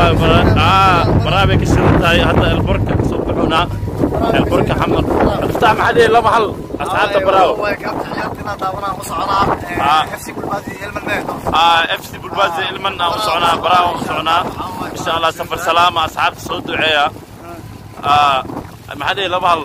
والله برا اه برابك الشرطة هذا البركة صبحونا البركة حمر افتح محلي لا محل اصحاب براو آه. اه اف سي بالبازي المنا وصعنا براو وصعنا ان شاء الله سفر سلامة اصحاب الصوت دعية اه محلي لا محل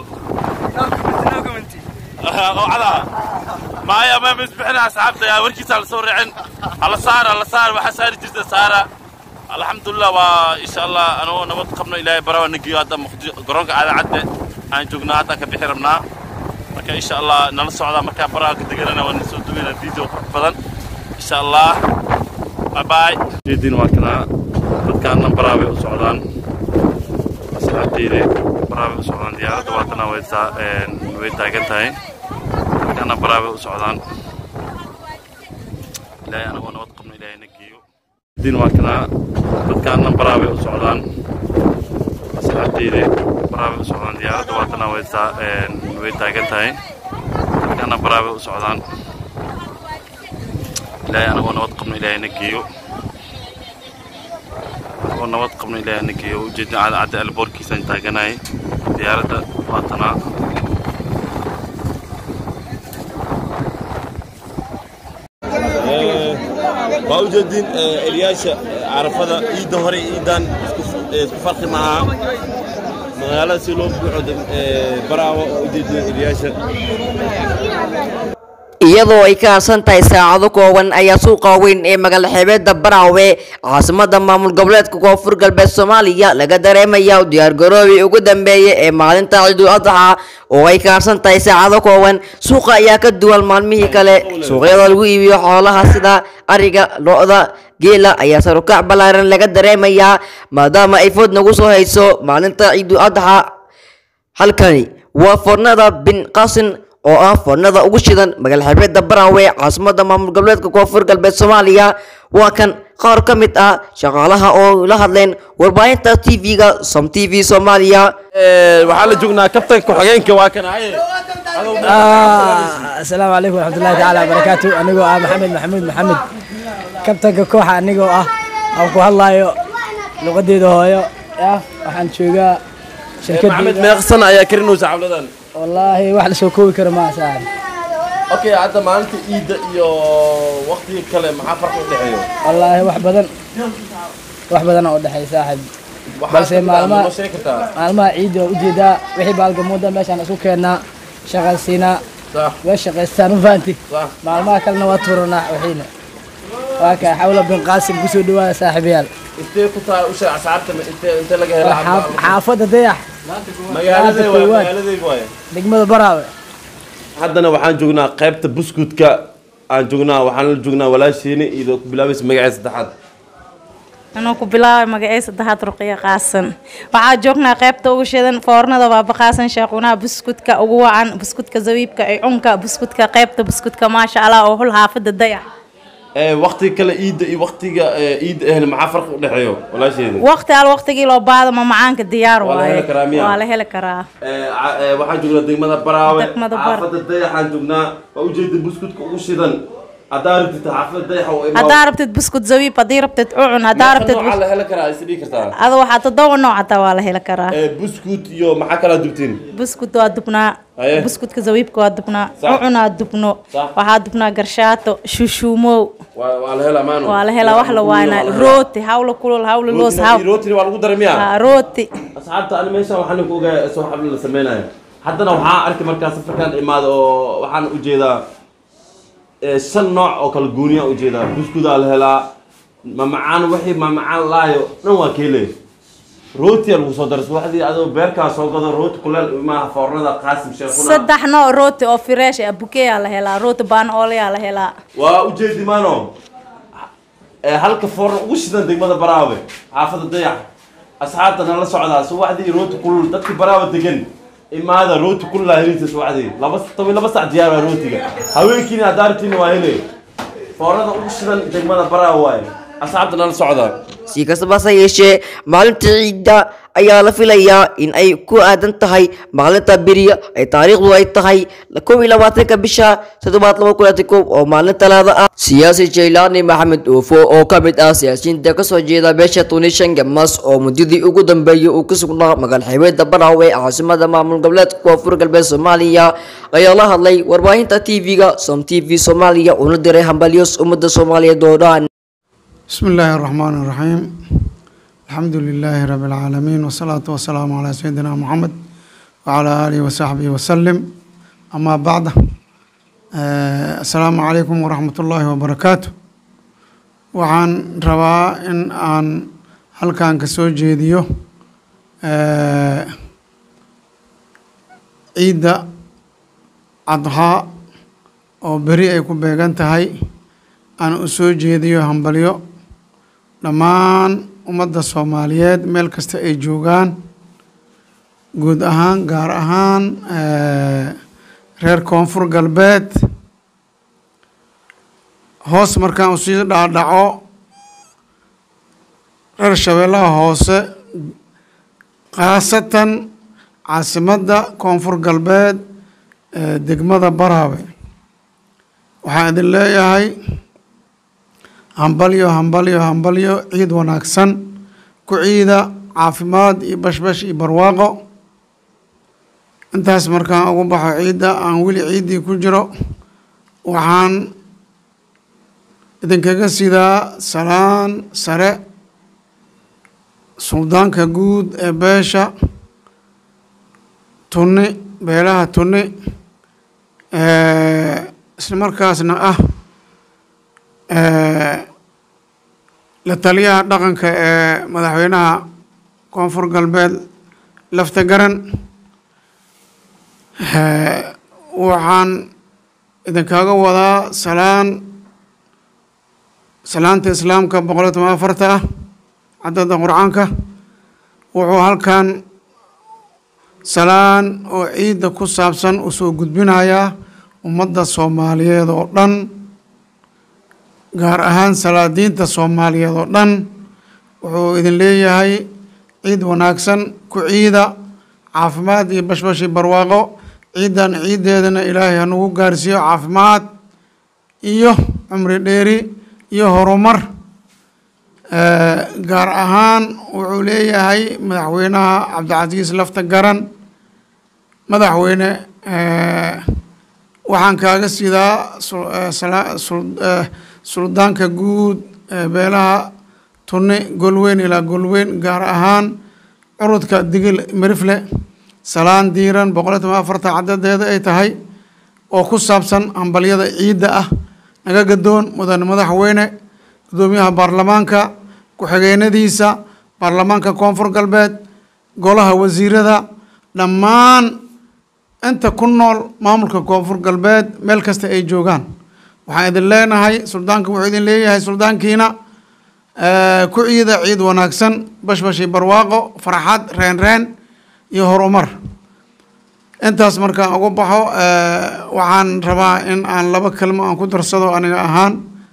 على ما يا ما مسبحنا اصحابته يا وركيس على صور عن على صار على صار وحسار جزء صار الحمد لله وان شاء الله انا نبض قبنا الى برا نجي هذا قرونك على عده aan joognaa hadda ka bixi rabnaa marka insha allah nala socdaa markaa baraha ka deganana waa nasoo duweyna video qurux badan insha allah bye bye jeedin waa kanaa dadkaana baraha bay u socdaan asxaabteyda baraha bay u socdaan diyaaradda waa tanaa way taa way taagan tahay dadkaana baraha bay u socdaan ilaahay anagoo nabad qabno ilaahay na geeyo jeedin waa kanaa dadkaana baraha bay u socdaan asxaabteyda baraha bay u socdaan diyaaradda waa tanaa way taa way taagan tahay dadkaana baraha bay u socdaan ilaahay anagoo nabad qabno ilaahay na geeyo anagoo nabad qabno ilaahay na geeyo ujeedin cadcadda alboorkiisaan taaganahay diyaaradda waa tanaa waa u jeedin elyaasha carafada ciidda hore ciidan isku farqi maaha magaalada si loo buuxo baraawa oo u jeedin elyaasha iyadoo ay ka harsan tahay saacado kooban ayaa suuqa weyn ee magaala xeebeedda baraawe caasimada maamul goboleedka koonfur galbeed soomaaliya laga dareemaya u diyaargaroobay ugu dambeeyay ee maalinta ciidul adxa oo ay ka harsan tahay saacado kooban suuqa ayaa ka duwan maalmihii kale suuqyada lagu iibiyo xoolaha sida ariga lo-da geela ayaa sarukac ballaaran laga dareemayaa maadaama ay food nagu soo hayso maalinta ciidul adxa halkani waa fornada bin qasin oo ah foornada ugu shidan magaala xeebeedda baraawe caasimada maamul goboleedka koonfur galbeed soomaaliya waa kan qaar ka mid ah shaqaalaha oo la hadleen warbaahinta t v-ga som t v soomaaliya waxaa la joognaa kabtanka ku-xigeenka waa kan aye asalaamu calaykum waraxmatullahi tacaala wabarakaatu anigoo ah maxamed maxamuud maxamed kabtanka kooxa anigoo ah aan ku hadlaayo luqadeeda hooyo ah waxaan joogaa maxamed shirkadda meeqsan ayaa karinaysa xabladan wallaahi wax lasoo koobi karo ma saaxib okay hadda maalinta ciidda iyo waqtiga kale maxaa farqi u dhexeeyo wallaahi wax badan wax badan oo dhexeey saaxib Balse maalmaha- ma sheegi kartaa maalmaha ciidda waa ujeedaa wixii baalgamuuda meeshaan isku keennaa shaqaysiinaa sax waa shaqaystaan u fahanti sax maalmaha kalena waa tuuranaa wixiina waa kaa xawla bin qaasim kusoo dhawaada saaxiibayaal intee ku taal usha asxaabta ma- intee intee laga waa hela xaaf- xaafadda dayax magaaladey waay koowaad. magaaladey waay degmada baraawe haddana waxaan joognaa qaybta buskutka aan joognaa waxaan la joognaa walaashiini iyadoo ku bilaabaysa magaceeda saddexaad anuu ku bilaabay magacay saddexaad ruqiya qaasan waxaa joognaa qaybta ugu shidan foornada baaba qaasan sheequnaha buskudka ugu wacan buskudka zawiibka ay cunka buskudka qaybta buskudka maasha allah oo hul xaafada dayax ee waqtiga kale ciidda iyo waqtiga ee, ciidda ahna maxaa farqi u dhexeeyo walaasheeda waqti al waqtigii loo baado ma macaanka diyaar Waa la waaye heli karaa miyaa? waa la heli karaa Ee, ca- ee, waxaan joognaa degmada baraawe Degmada Bar- xaafadda dayaxaan joognaa waa ujeeda buskutka ugu shidan haddaa rabtid xaafadda dayaxa oo imaa haddaa rabtid buskut zawiib haddii rabtid ucun haddaa rabtid waxaa la heli karaa is dhihi kartaa ada waxaa toddoba nooc hataa waa la heli karaa Ee, buskut iyo maxaa kalaa dubtiin buskut waa dubnaa Haye. buskudka zawiibka waa dubnaa Sax. ucunaa dubno Sax. waxaa dubnaa garshaato shushuumow waa waa la helaa maano waa la helaa wax la waana rooti hawla kulul hawla loos haw rootini waa lagu daray miyaa Ah, rooti asxaabta ani meeshaan waxaan ku ogaa soo xabli la sameynayo haddana waxaa arki markaa safarkan imaado oo waxaan ujeedaa ee, shan nooc oo kala gooniya ujeedaa buskudaa la helaa mamacaan wixii mamacaan laayo dhan waa keele rootiya lagu soo daray subaxdii adoo beerkaa soo gado rooti kuleel maaha foornada qaasim sheekuna saddex nooc rooti oo fresh ah bukeyaa la helaa rooti baan ooleyaa la helaa waa ujeedi maano ee, halka foorna ugu shidan degmada baraawe xaafada dayax asxaabta nala socdaa subaxdii rooti kulul dadki baraawe degan imaada rooti kululaa helisa subaxdii laba toban laba sac diyaar waa rootiga haweenkiina haddaa rabtiina waa hele foornada ugu shidan degmada baraawe waaye asxaabta nala socdaa si kastaba hase yeeshee maalinta ciidda ayaa la filayaa in ay ku aadan tahay maalinta beriya ay taariikhdu ay tahay kow iyo labaatanka bisha toddobaad laba kun iyo kow oo maalin talaada ah siyaasi jaylaani maxamed oofo oo ka mid ah siyaasiyiinta kasoo jeeda beesha tunishan gamas oo muddadii ugu dambeeyay uu ku sugnaa magaal xeebeedda baraawe caasimada maamul goboleedka koonfur galbeed soomaaliya ayaa la hadlay warbaahinta tv-ga som t v soomaaliya una diray hambalyos ummadda soomaaliyeed oo dhan بسم الله الرحمن الرحيم الحمد لله رب العالمين والصلاة والسلام على سيدنا محمد وعلى آله وصحبه وسلم أما بعد آه السلام عليكم ورحمة الله وبركاته waxaan rabaa in aan halkan ka soo jeediyo eh, ciidda cadhaa oo beri ay ku beegan tahay aan u soo jeediyo hambalyo dhammaan ummadda soomaaliyeed meel kasta ay joogaan guud ahaan gaar ahaan eh, reer koonfur galbeed hoos markaan usii dhaadhaco reer shabeellaha hoose khaasatan caasimadda koonfur galbeed ee degmada baraawe waxaan idin leeyahay hambalyo hambalyo hambalyo ciid wanaagsan ku ciida caafimaad iyo bashbash iyo barwaaqo intaas markaan ugu baxo ciidda aan weli ciiddii ku jiro waxaan idinkaga sidaa salaan sare suldaanka guud ee beesha tunni beelaha tunni isla markaasna ah la taliyaha dhaqanka ee madaxweynaha koonfur galbeed lafta garan waxaan idinkaaga wadaa salaan salaanta islaamka boqol iyo toban afarta ah cadada qur-aanka wuxuu halkan salaan oo ciidda ku saabsan usoo gudbinayaa ummadda soomaaliyeed oo dhan gaar ahaan salaadiinta soomaaliyeed oo dhan wuxuu idin leeyahay ciid wanaagsan ku ciida caafimaad iyo bashbashi barwaaqo ciiddan ciiddeedana ilaahay hanugu gaarsiiyo caafimaad iyo cumri dheeri iyo horumar gaar ahaan wuxuu leeyahay madaxweynaha cabdicasiis lafta garan madaxweyne waxaan kaaga sidaa suldaanka guud ee beelaha tunni golweyn ilaa golweyn gaar ahaan curudka digil mirifle salaan diiran boqol iyo toban afarta cadadeeda ay tahay oo ku saabsan hambalyada ciidda ah naga gadoon mudane madaxweyne gudoomiyaha baarlamaanka ku-xigeenadiisa baarlamaanka koonfur galbeed golaha wasiirada dhammaan inta ku nool maamulka koonfur galbeed meel kasta ay joogaan waxaan idin leenahay suldaanka wuxuu idin leeyahay suldaankiina ku ciida ciid wanaagsan bashbashi barwaaqo farxad reen reen iyo horumar intaas markaan ugu baxo waxaan rabaa in aan laba kelmo aan ku darsado aniga ahaan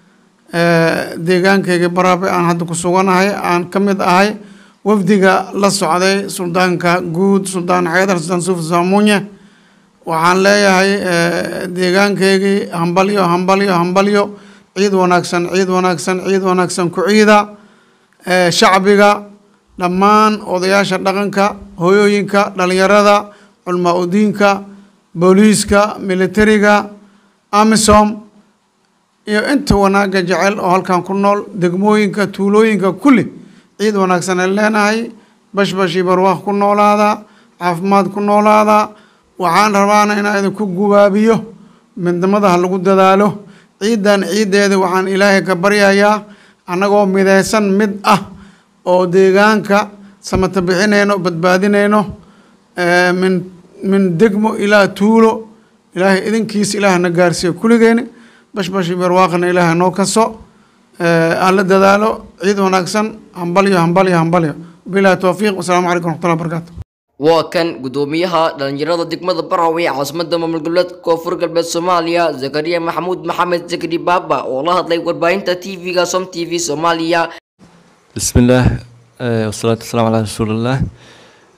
deegaankayga baraabe aan hadda ku suganahay aan ka mid ahay wafdiga la socday suldaanka guud suldaan xeedar suldaan suuf saamuunye waxaan leeyahay deegaankaygii hambalyo hambalyo hambalyo ciid wanaagsan ciid wanaagsan ciid wanaagsan ku ciida shacbiga dhammaan odayaasha dhaqanka hooyooyinka dhalinyarada culmaa udiinka booliiska militariga amisom iyo inta wanaagga jecel oo halkan ku nool degmooyinka tuulooyinka kulli ciid wanaagsan ay leenahay bashbashi barwaaq ku noolaada caafimaad ku noolaada waxaan rabaana inaan idinku gubaabiyo midnimada ha lagu dadaalo ciiddan ciiddeeda waxaan ilaahay ka baryayaa annagoo midaysan mid ah oo deegaanka samata bixinayno badbaadinayno min min degmo ilaa tuulo ilaahay idinkiisa ilaahna gaarsiiyo kulligeeni bashbashi barwaaqna ilaahay noo kaso aan la dadaalo ciid wanaagsan hambalyo hambalyo hambalyo bilahi towfiiq wasalaamu calaykum waraxmatullahi wabarakaatu waa kan gudoomiyaha dhalinyarada degmada baraawe caasimada maamul goboleedka koonfur galbeed soomaaliya zakariya maxamuud maxamed zakari baaba oo la hadlay warbaahinta tv-ga som t v soomaaliya بسم الله آه، والصلاة والسلام على رسول الله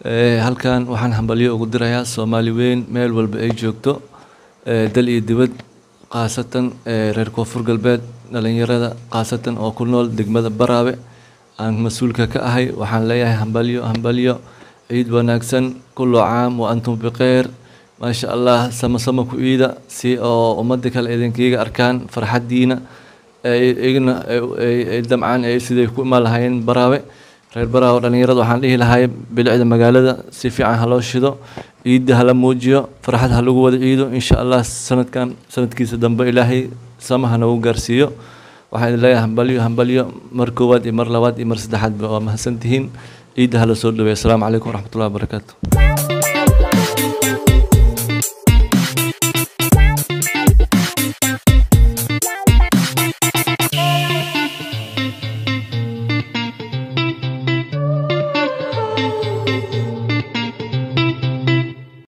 Eh, halkan waxaan hambalyo ugu dirayaa soomaali weyn meel walba ay joogto eh, dal iyo dibad khaasatan eh, reer koonfur galbeed dhalinyarada khaasatan oo ku nool degmada baraabe aan mas-uulka ka ahay waxaan leeyahay hambalyo hambalyo ciid wanaagsan kullu caam wa antum bikhayr maasha allah sama sama ku iida si oo ummadda kale idinkiiga arkaan farxaddiina ay igna ay- ay- ay damcaan ay siday ku imaan lahaayeen baraawe reer baraawe dhalinyarada waxaan dhihi lahay bilicda magaalada si fiican ha loo shido ciidda hala muujiyo farxad ha lagu wada ciido insha allah sanadkan sanadkiisa dambe ilaahay sama ha nagu gaarsiiyo waxaan idin leeyahay hambalyo hambalyo mar koowaad iyo mar labaad iyo mar saddexaadba waa mahadsantihiin ciidda hala soo dhaweeya asalaamu calaykum waraxmatullahi wabarakaatu